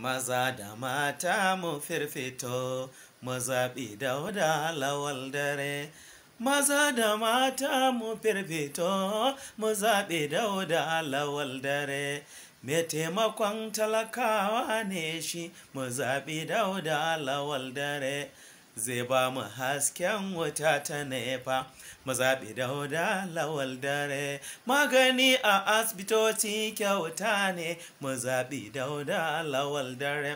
maza da mata mu firfito mu zaɓi dauda lawal dare maza da mata mu firfito mu zaɓi dauda lawal dare mai taimakon talakawa ne shi mu zaɓi dauda lawal dare zai ba mu hasken wuta ta nefa mu zaɓi dauda lawal dare magani a asibitoci kyauta ne mu zaɓi dauda lawal dare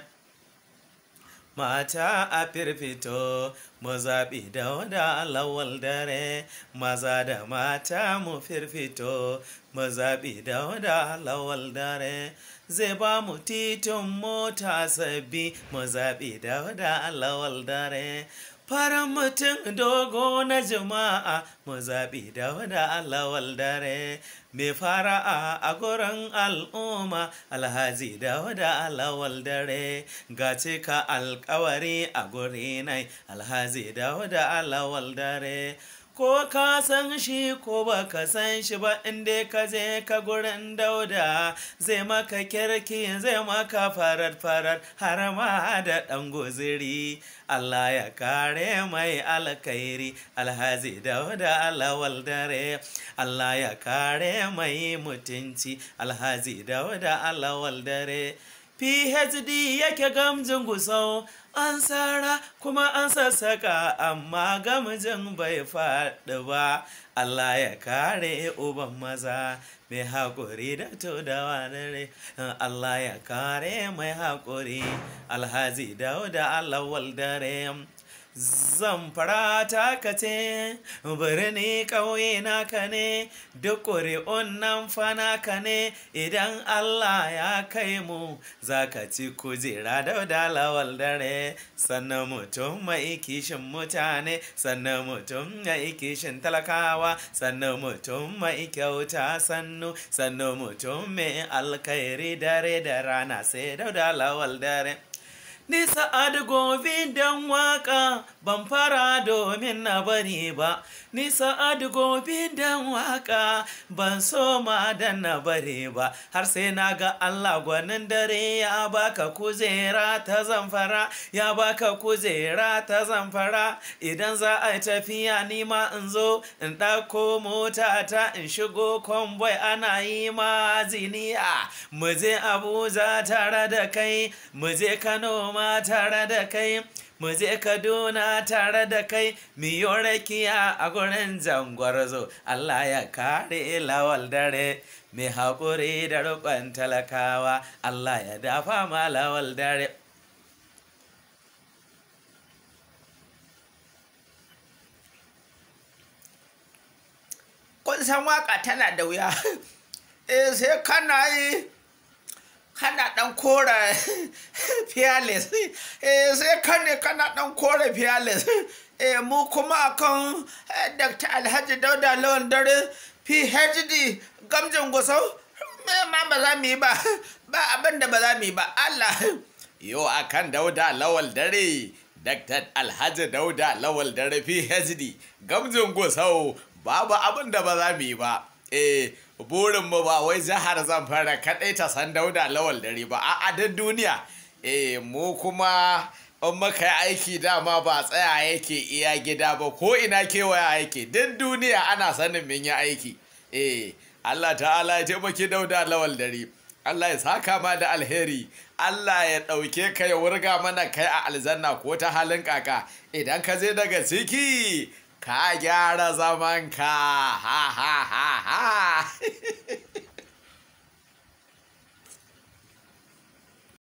mata a firfito mu zaɓi dauda lawal dare maza da mata mu firfito mu zaɓi dauda lawal dare zai ba mu titin mota sabbi mu zaɓi dauda lawal dare faran mutum dogo na jama'a mu zaɓi dauda lawal dare mai fara'a a gurin al'umma alhaji dauda lawal dare ga cika alkawari a guri nai alhaji dauda lawal dare ko ka san shi ko ba ka san shi ba inda ka je ka gurin dauda zai maka kirki zai maka farar farar har ma da ɗan guziri Allah ya kare mai alkhairi alhazi dauda lawal dare Allah ya kare mai mutunci alhazi dauda lawal dare PhD yake gamjin gusau an tsara kuma an sassaka amma gamjin bai faɗi ba Allah ya kare uban maza mai haƙuri da tudawa dare Allah ya kare mai haƙuri alhazi dauda alawal dare zamfara ta kace birni ƙauye naka ne duk ƙuri'un nan fa naka ne idan Allah ya kai mu za ka ci kujera da dalawal dare sannan mutum mai kishin mutane sannan mutum mai kishin talakawa sannan mutum mai kyauta sannu sannan mutum mai alkhairi dare da rana sai da dalawal dare Ni sa'ad gobe dan waka ban fara domin na bari ba, ni sa'ad gobe dan waka ban so ma dan na bari ba, har sai na ga Allah gwanin dare ya baka kujera ta zamfara, ya baka kujera ta zamfara, idan za a tafiya ni ma in zo in ɗauko mota ta in shigo kwamboi ana yi ma ziniya, mu je Abuja tare da kai, mu je Kano ma tare da kai mu je kaduna tare da kai miyo rakiya a gurin jangwarzo allah ya kare lawal dare mai haƙuri da rukun talakawa allah ya dafa ma lawal dare kun san waka tana da wuya eh sai kana yi kana dan kora fearless eh sai kane kana dan kora fearless eh mu kuma akan Dr. Alhaji Dauda Lawan Dare PhD gamjin gusau me ma ba za mu yi ba ba abin da ba za mu yi ba Allah yo akan Dauda Lawal Dare Dr. Alhaji Dauda Lawal Dare PhD gamjin gusau babu abin da ba za mu yi ba eh burinmu ba wai jihar zamfara kaɗai ta san dauda lawal dare ba a adin duniya eh mu kuma in muka yi aiki dama ba tsaya yake iya gida ba ko ina kewaya yake duk duniya ana sanin min yi aiki eh Allah ta'ala ya taimaki dauda lawal dare Allah ya saka ma da alheri Allah ya ɗauke ka ya wurga mana kai a aljanna ko ta halin kaka idan ka je daga ciki ka gyara zamanka ha ha ha ha